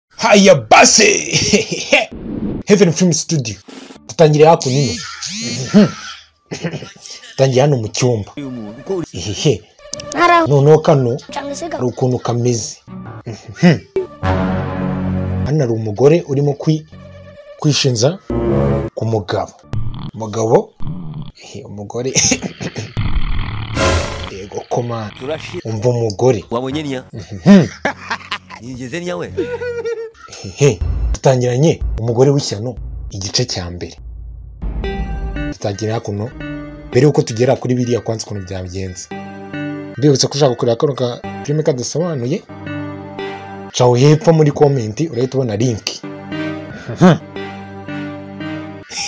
haya base heaven film studio dutangire hakuno ino dutangire hano mu cyumba hehe noneho kano hari ukuntu kameze hano hari umugore urimo kwi- kwishinja ku mugabo umugabo ehe, umugore yego komana turashira umva umugore wabonye niya Hmm. nigeze niya we hehe dutangiranye umugore w'ishyano igice cya mbere dutangira hakuno mbere y'uko tugera kuri biriya kwanza ukuntu byabigenze mbibutse ko ushaka kureba kano ka filime kadasobanuye caho hepfo muri komenti urahita ubona linki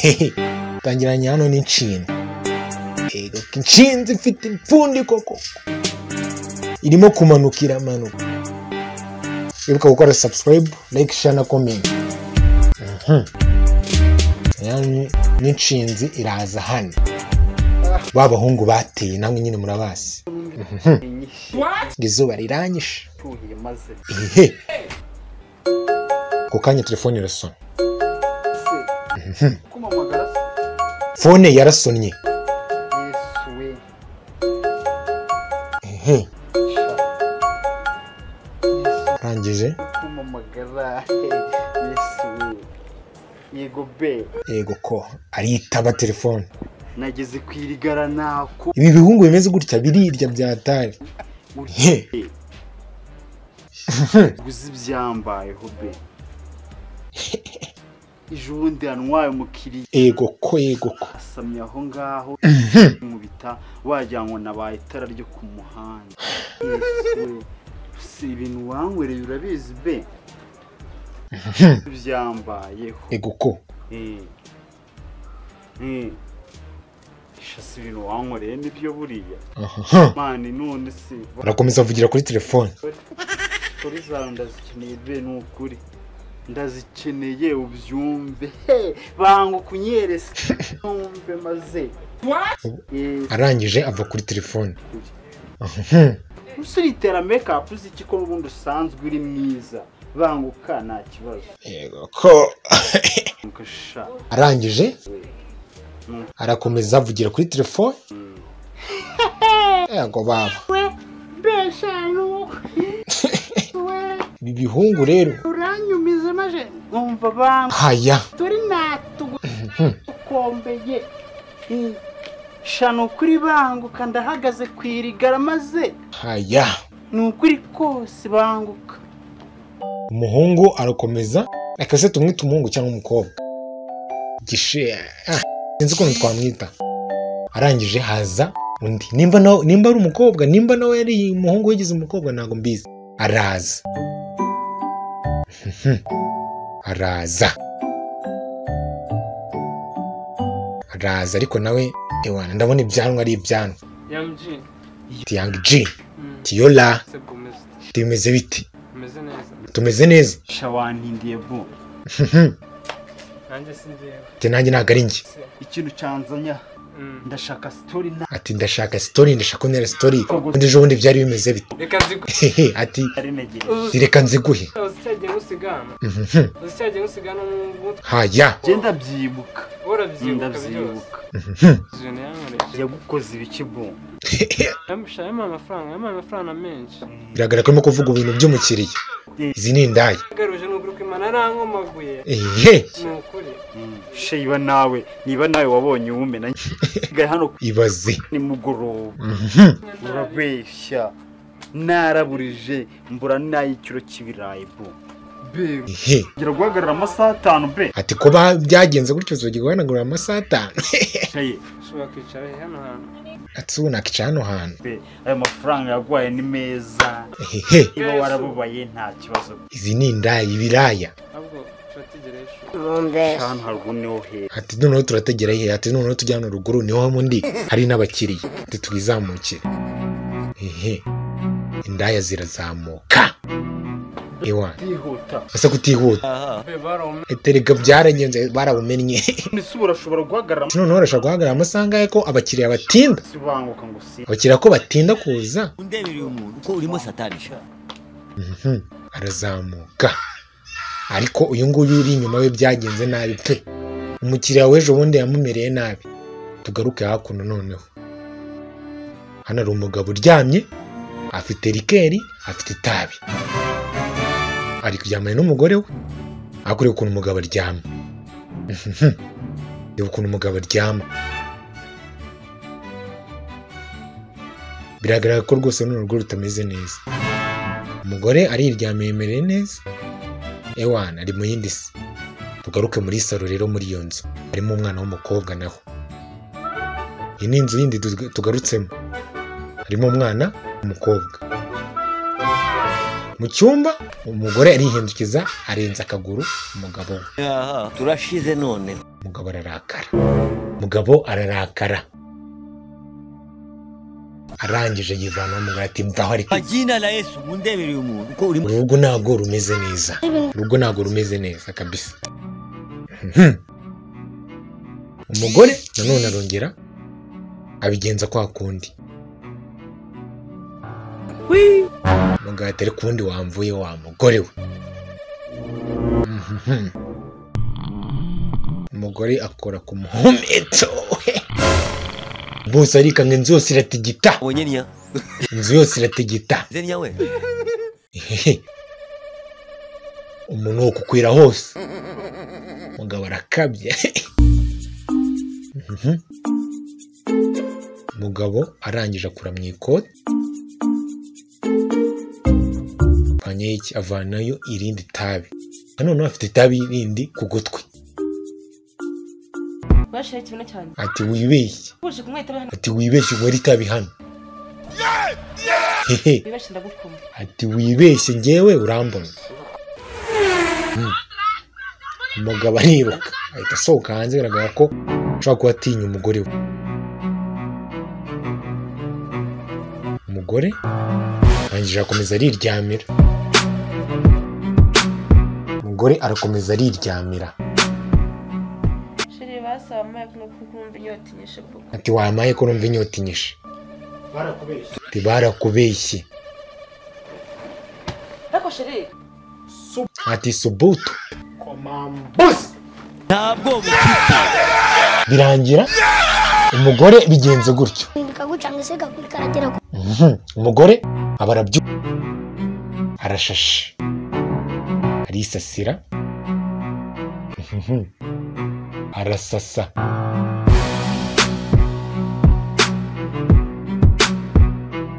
hehe dutangiranye hano n'inshinga yego inshinzi ifite impfundiko koko irimo kumanuka iramanuka wibuka gukora subscribe like share na comment Mhm. Yani n'inshinzi iraza hano ba bahungu bateye namwe nyine murabazi Mhm. ngo izuba riranyishe ihe ku kanya telefone irasona fone yarasonnye Ihe. arangije yego be yego ko aritaba telefone nageze ku irigara nako ibi bihungu bimeze gutya birirya byatari He. guzi byambayeho be ejo bundi yanwaye umukiriya ego ko yego ko asamye aho ngaho mu bita wagira ngo nabaye itara ryo ku muhanda Yesu we, si ibintu wanwereye urabizi be byambayeho ego ko Eh. Eh. shasi ibintu wankoreye nibyo buriya Aha. mani none se arakomeza avugira kuri telefone kuri zawe ndazikeneye be ni ukuri ndazikeneye ubyumve he banga kunyereza ubyumve maze Eh, arangije ava kuri telefone gusa uritera mekapu uzi iki ko n'ubundi usanzwe uri mwiza banguka nta kibazo Yego ko Banguka sha arangije arakomeza avugira kuri telefone yego baba beshanu ibi bihungu rero uranyumize maje nkumva banga haya turi natugukombeye shanu ukuri banguka ndahagaze ku irigara maze haya ni ukuri kose banguka umuhungu arakomeza reka se tumwite umuhungu cyangwa umukobwa gishe ah, sinzi ukuntu twamwita arangije haza undi nimba nawe nimba ari umukobwa nimba nawe yari umuhungu wigize umukobwa ntabwo mbizi araza Mhm. araza araza ariko nawe ewana ndabona ibyanwa ari ibyanwa yamji tiyangi ji tiyola se gomez tumeze bite umeze neza tumeze neza shawantindiye bo Mhm. nanjye si njyewe ati nanjye ntabwo ari njye ikintu cyanzanya ndashaka sitori ati ndashaka sitori ndashaka ntera sitori ubundi ejo bundi byari bimeze bite reka ziguhe Hehe, ati narinegeye "Ati, reka nziguhe uzicyagiye usigana Mhm. uzicyagiye usigana mu mutwe haya genda byibuka urabyibuka byose ndabyibuka Mhm. zone yankoresha yagukoze ibice bo yamusha yamuha amafaranga yamuha amafaranga menshi biragaragara ko arimo kuvuga ibintu by'umukiriya izi ni indaya yagaruje ni ukuri kwimana arankomaguye Ehe, ni ukuri sheyiba nawe niba nawe wabonye uwumena nsigaye hano ibaze nimugoroba Mhm. urabeshya naraburije mbura n'ay'ikiro cy'ibirayi bo be Ehe. ngira guhagarara amasaha atanu be ati kuba byagenze gutyo uzajya guhanagura amasaha atanu Shaye, ushobora kwicara he hano hantu ati ubu nakica hano hantu be ayo mafaranga yaguhaye ni meza Ehe. niba warababaye nta kibazo izi ni indaya ibiraya ahubwo turategereje ishuri hano haruguru niho heza ati noneho turategera ihe ati noneho tujya hano ruguru niho mundi hari n'abakiriya ati twizamukire ehe indaya zirazamuka ewa byihuta ese kutihuta be barome eterega byaragenze barabumennye ese ubu urashobora guhagarara Ati noneho urashobora guhagarara amasaha angahe ko abakiriya batinda amasaha banguka ngo si abakiriya ko batinda kuza undemereye umuntu uko urimo satanisha Mhm. arazamuka ariko uyu nguyu uri inyuma we byagenze nabi pe umukiriya w'ejo bundi yamumereye nabi tugaruke hakuno noneho hano hari umugabo uryamye afite rikeri afite itabi ari kuryamana n'umugore we ariko ureba ukuntu umugabo aryama reba ukuntu umugabo aryama biragaragara ko rwose runo rugo rutameze neza umugore ariryamiye yemereye neza ewana ari mu yindi si tugaruke muri saro rero muri iyo nzu harimo umwana w'umukobwa naho iyi ni inzu yindi tuga- tugarutsemo harimo umwana w'umukobwa mu cyumba umugore arihindukiza arenza akaguru umugabo we Aha, turashize none umugabo ararakara umugabo ararakara arangije yivanaho umugore ati mvaho ariko majina la yesu mundebere uyu muntu uko urimo urugo ntabwo rumeze neza urugo ntabwo rumeze neza kabisa Mhm. umugore nanone arongera abigenza kwa kundi umugabo atari kundi wamvuye wa mugore we Mhm. umugore akora ku muhumetso bose arikanga inzu yose iratigita abonye niya inzu yose iratigita zeni yawe Hehe. umuntu ukukwira hose umugabo arakabye Mhm. umugabo arangije akura mu ikoti avanyeho iki avanayo irindi tabi nanone afite itabi rindi ku gutwi bashiraho ikibuno cyanjye ati wibeshye uje kumwita hano ati wibeshye unywere itabi hano hehe wibashe ndagukoma ati wibeshye ngewe urambona Mm. umugabo ariruka ahita asohoka hanze bigaragara ko ashobora kuba atinya umugore we umugore arangije akomeza ariryamira umugore arakomeza ariryamira shiri basaba amaye kumwe kukumva inyota inyishe kuko ati wamaye ko numva inyota inyishe barakubeshye ati barakubeshye ariko shiri ati subutu komambuzi ntabwo mufite birangira umugore bigenze gutyo bikagucanga ese kakwikaragera ku Mhm. umugore aba arabyuka arashashe arisasira Mhm. arasasa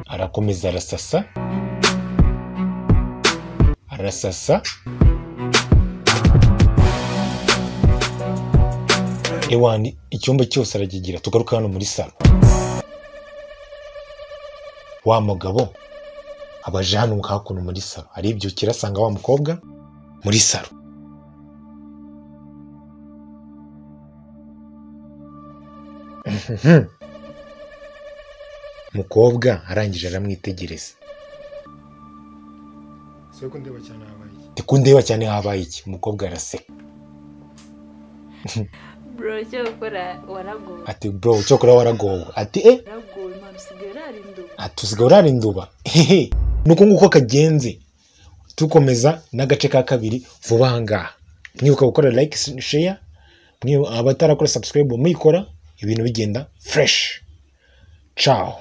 arakomeza arasasa arasasa ewani icyumba cyose arakigira tugaruka hano muri salo wa mugabo aba aje hano hakuno muri saro aribyukira asanga wa mukobwa muri saro Mhm. umukobwa arangije aramwitegereza soko ndeba cyane habaye iki ati ko ndeba cyane habaye iki umukobwa araseka bro icyo gukora waragowe ati bro cyokora waragowe ati eh waragowe impano usigaye urarindu atusigaye urarinduba hehe nuko nguko kagenze tukomeza n'agace ka kabiri vuba aha ngaha mwibuka gukora like share mwibu- abatarakora subscribe muyikora ibintu bigenda fresh ciao